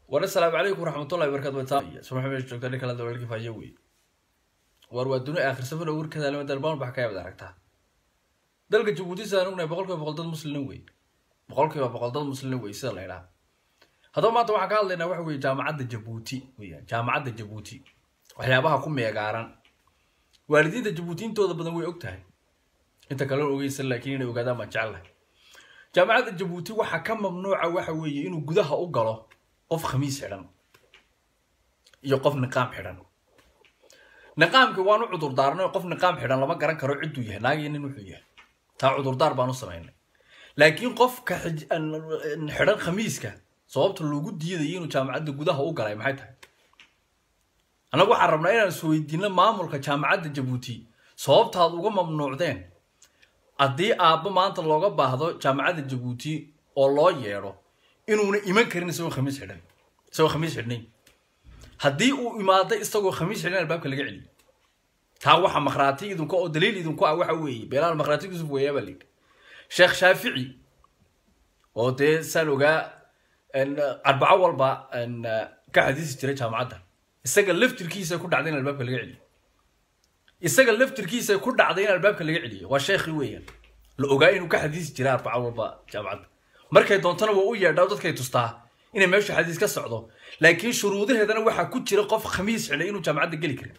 war asalaamu calaykum waraxmatullahi wabarakatu subax joogta nin kala dawalki faayo wey war waa duni aakhirsamano warkada lama dalbaan bax ka yaabad aragtaa dalka jabuuti sidaan ognahay boqol kiiba boqol dad muslimiin wey boqol kiiba boqol dad muslimiin wey sida la idhaha haddaba maanta waxaan ka hadlaynaa waxa weye jaamacadda jabuuti weeyaan jaamacadda jabuuti waxyaabaha ku meegaaran waalidiinta jabuuti intooda badan way og tahay inta kale ogeysan laakiin inay ogaadaan baan jecelahay jaamacadda jabuuti waxaa ka mamnuuca waxa weeye inuu gudaha u galo qof khamiis xidhan iyo qof niqaam xidhan niqaamkii waan u cudurdaarnay qof niqaam xidhan lama garan karo cidduu yahay naagii nin wuxuu yahay taa cudurdaar baan u samaynay laakiin qofka xidhan khamiiska sababta loogu diidayo inuu jaamacadda gudaha u galay maxay tahay annagu waxaan rabnaa inaan isweydiino maamulka jaamacadda jabuuti sababtaad uga mamnuucdeen haddii aabbo maanta looga baahdo jaamacadda jabuuti oo loo yeedho inuuna iman karin isagoo khamiis xidhan isagoo khamiis xidhnayn haddii uu imaado isagoo khamiis xidhan albaabka laga celiyo taa waxa makhraati idinku oo daliil idinku ah waxa weeye beelaal makhraati yusuf weeyaa baa layidhi sheekh shaafici oo dee saan ogaa arbaco walba ka xadiisi jiray jaamacadda isaga laftirkiisa ku dhacday in albaabka laga celiyo isaga laftirkiisa ku dhacday in albaabka laga celiyo waa sheekhi weeyaan la ogaa inuu ka xadiisi jiray arbaco walba jaamacadda markay doontana waa u yeedhaa dadkay tustaa inay meesha xadiis ka socdo laakiin shuruudaheedana waxaa ku jira qof khamiis xidhay inuu jaamacadda geli karin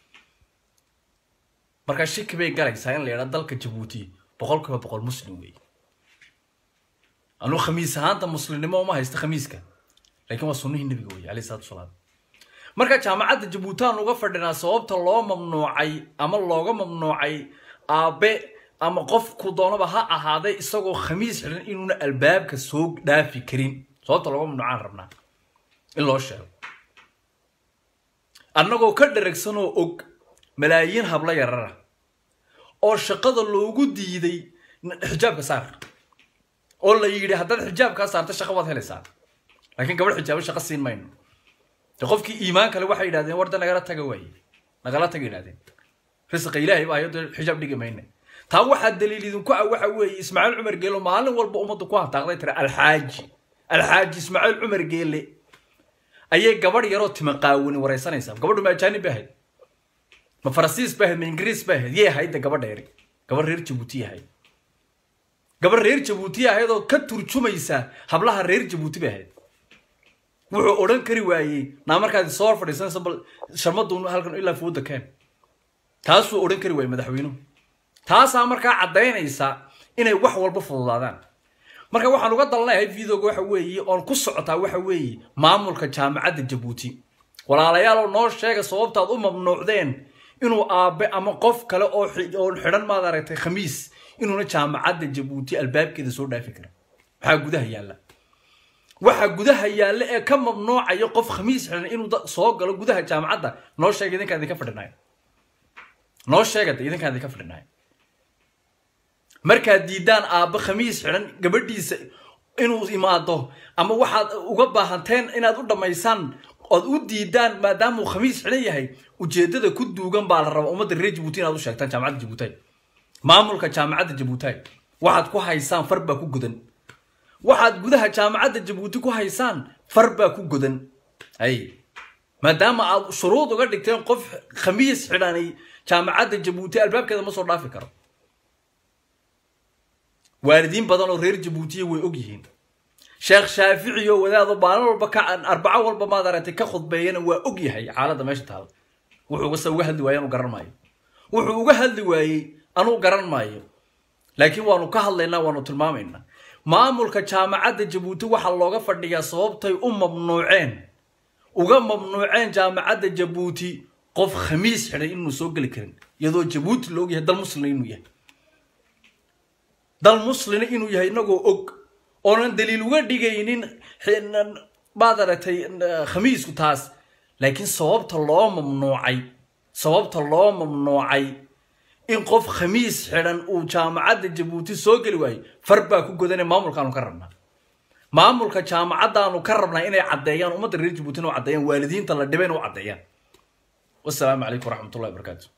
markaa shiki bay galaysaa in la yidhaa dalka jabuuti boqol kiiba boqol muslim weeye anuu khamiis ahaanta muslimnimo uma haysta khamiiska laakiin waa sunnihii nebiga weeye alayhi salatu wasalaam marka jaamacadda jabuuti aan uga fadhinaa sababta loo mamnuucay ama looga mamnuucay aabe ama qofku doonaba ha ahaaday isagoo khamiis xidhan inuuna albaabka soo dhaafi karin sababta looga mamnuucaan rabnaa in loo sheego annagoo ka dharagsanoo og malaayiin hablo yarara oo shaqada loogu diiday xijaabka saar oo la yidhi haddaad xijaabkaa saarta shaqa waad helaysaa laakiin gabadh xijaabo shaqa siin mayno de qofkii iimaan kale waxay yidhahdeen warda nagala taga waaye nagala taga yidhahdeen risqa ilaahay baa hayado xijaab dhigi mayne taa waxaa daliil idinku ah waxa weeye ismaaciil cumar geelo maalin walba ummadda ku hantaaqday tira alxaaji alxaaji ismaaciil cumar geele ayay gabadh yaroo tima qaawani waraysanaysaa gabadhu ma ajaanib ba ahayd ma faransiis ba ahayd ma ingiriis ba ahayd yay ahayd de gabadha yari gabadh reer jabuuti ahayd gabadh reer jabuuti ahayd oo ka turjumaysa hablaha reer jabuuti ba ahayd wuxuu odhan kari waayey naa markaad soo hor fadhiisanaysa bal sharmadu halkan ilaa fooda keen taasuu odhan kari waayey madaxweynuhu taasaa markaa caddaynaysa inay wax walba fududaadaan marka waxaan uga dalanayahay videoga waxa weeye oon ku socotaa waxa weeye maamulka jaamacadda jabuuti walaalayaal noo sheega sababtaad u mamnuucdeen inuu aabe ama qof kale oo oon xidhan maad aragtay khamiis inuuna jaamacadda jabuuti albaabkeeda soo dhaafi karin maxaa gudaha yaalla waxa gudaha yaalla ee ka mamnuucaya qof khamiis xidhan inuu soo galo gudaha jaamacadda noo sheega idinkaan idinka fadhinayo noo sheegada idinkaan idinka fadhinayo markaad diidaan aabbo khamiis xidhan gabadhiisa inuu imaado ama waxaad uga baahanteen inaad u dhammaysaan ood u diidaan maadaama uu khamiis xidhan yahay ujeeddada ku duugan baa la rabaa ummadda reer jabuuti inaad u sheegtaan jaamacadda jabuutay maamulka jaamacadda jabuutay waxaad ku haysaan far baa ku godan waxaad gudaha jaamacadda jabuuti ku haysaan far baa ku godan ay maadaama aad shuruud uga dhigteen qof khamiis xidhanay jaamacadda jabuuti albaabkeeda ma soo dhaafi karo waalidiin badan oo reer jabuutiya way og yihiin sheekh shaafici oo wadaado maalin walba ka arbaco walba maad aragtay ka khudbeeyana waa og yahay xaaladda meesha taala wuxuu uga hadli waaye anuu garan maayo wuxuu uga hadli waayey anuu garan maayo laakiin waanu ka hadlaynaa waanu tilmaamaynaa maamulka jaamacadda jabuuti waxaa looga fadhiyaa sababtay u mamnuuceen uga mamnuuceen jaamacadda jabuuti qof khamiis xidhay inuu soo geli karin iyadoo jabuuti la og yahay dal muslina inuu yahay dal muslina inuu yahay inagoo og oonan daliil uga dhigaynin baad aragtay khamiisku taas laakiin sababta loo mamnuucay sababta loo mamnuucay in qof khamiis xidhan uu jaamacadda jabuuti soo geli waayo far baa ku godane maamulkaanu ka rabnaa maamulka jaamacaddaanu ka rabnaa inay caddeeyaan ummadda reer jabuuti inuu caddeeyaan waalidiinta la dhibay inuu caddeeyaan wasalaamu calaykum waraxmatullahi wabarakaatu